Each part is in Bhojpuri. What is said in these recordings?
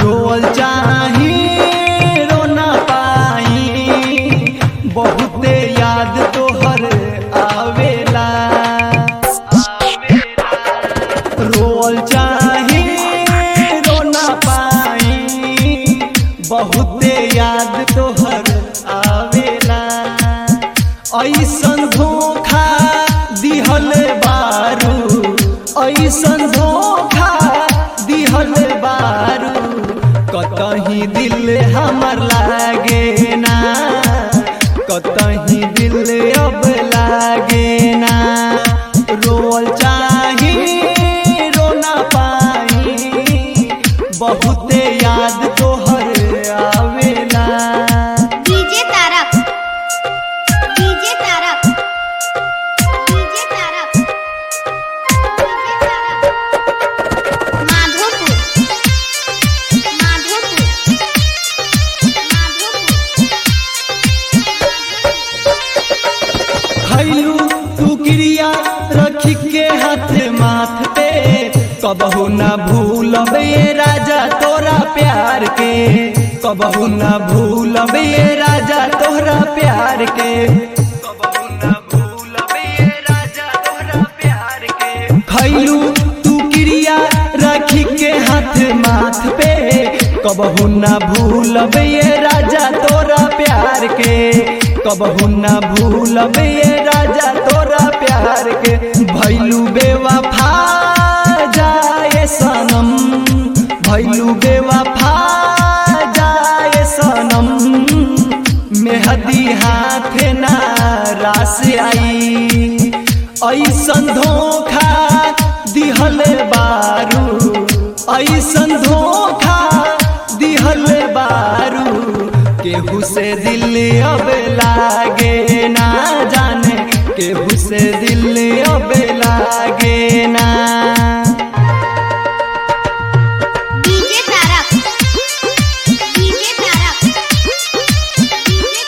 रोल चाही रो ना पाई बहुते याद तोहर आवेला रोल चाही रो ना पाई बहुते याद तोहर आवेला ऐसन धोखा दिहल बारू ऐसन धोखा दिहल बारू कतही दिल हमर लागे ना कतही दिल अब लागे ना रोल चाही रो ना पाई बहुते याद तोहर आवेला DJ Tarak DJ Tarak DJ Tarak Madhopur Madhopur खैलू तू क्रिया रख के हाथ माथ पे कबहू ना भूलब ये राजा तोरा प्यार के कबहू ना भूलब ये राजा तोरा प्यार के कबहू ना भूलब ये राजा तोरा प्यार के खैलू तू क्रिया रख के हाथ माथ पे कबहू ना भूलब ये राजा तोरा प्यार के कबहू ना भूलब ये राजा तोरा प्यार के भैलू बेवफा जाए सनम भैलू बेवफा जाए सनम मेहदी हाथ ना रास आई ऐसन धोखा दिहल बारू ऐसन धोखा दिहल बारू केहू से दिल अब लागे ना जाने केहू से दिल अब लागे ना DJ Tarak DJ Tarak DJ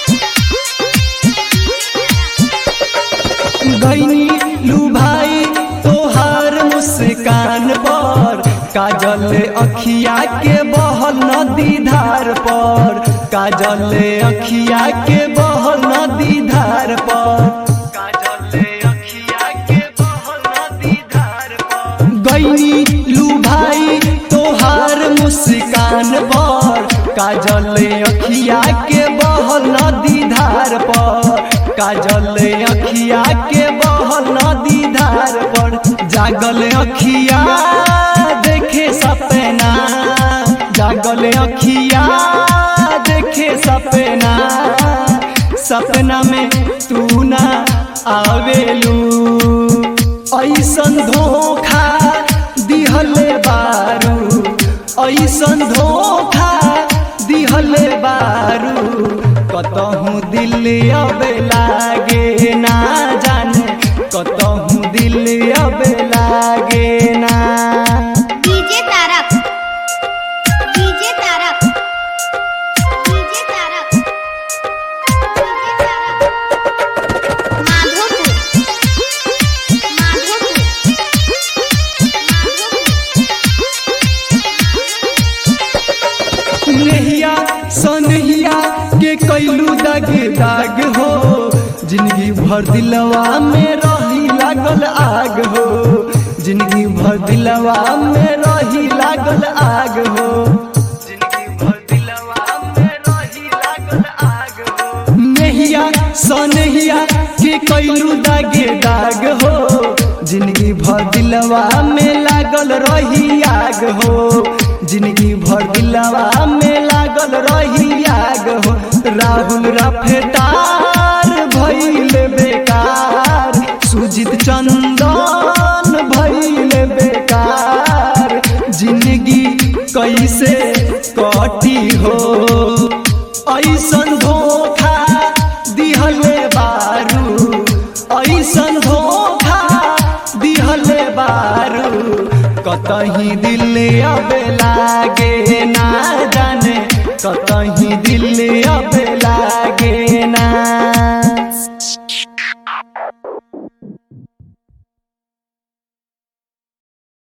Tarak गईनी लू भाई तोहार मुस्कान पर काजल अखिया के बहल नदी धार पर काजल अखिया के बहल नदी धार पर काजल अखिया के बहल नदी धार पर गईनी लू भाई तोहार मुस्कान पर काजल अखिया के बहल नदी धार पर काजल अखिया के बहल नदी धार पर जागल अखिया देखे सपना जागल अखिया देखे सपना सपना में तू ना आवेलू ऐसन धोखा दिहल बारू ऐसन धोखा दिहल बारू कतहूँ दिल अब लागे ना जाने कतहूँ दिल अब लागे ना DJ Tarak DJ Tarak DJ Tarak DJ Tarak Madhopur Madhopur नहिया सनहिया के कैलू दाग दाग हो जिंदगी भर दिलवा में रही लागल आग हो जिंदगी भर दिलवा में रही लागल आग हो जिंदगी भर दिलवा में रही लागल आग हो नहिया सनहिया के कैलू दागे दाग हो जिंदगी भर दिलवा में लागल रही आग हो जिंदगी भर दिलवा में लागल रही आग हो राहुल रफतार भइल बेकार सुजित चंदन भइल बेकार जिंदगी कैसे कटी हो ऐसन धोखा दिहल बारू ऐसन धोखा दिहल बारू कतही दिल अब लागे ना जाने कतही दिल अब लागे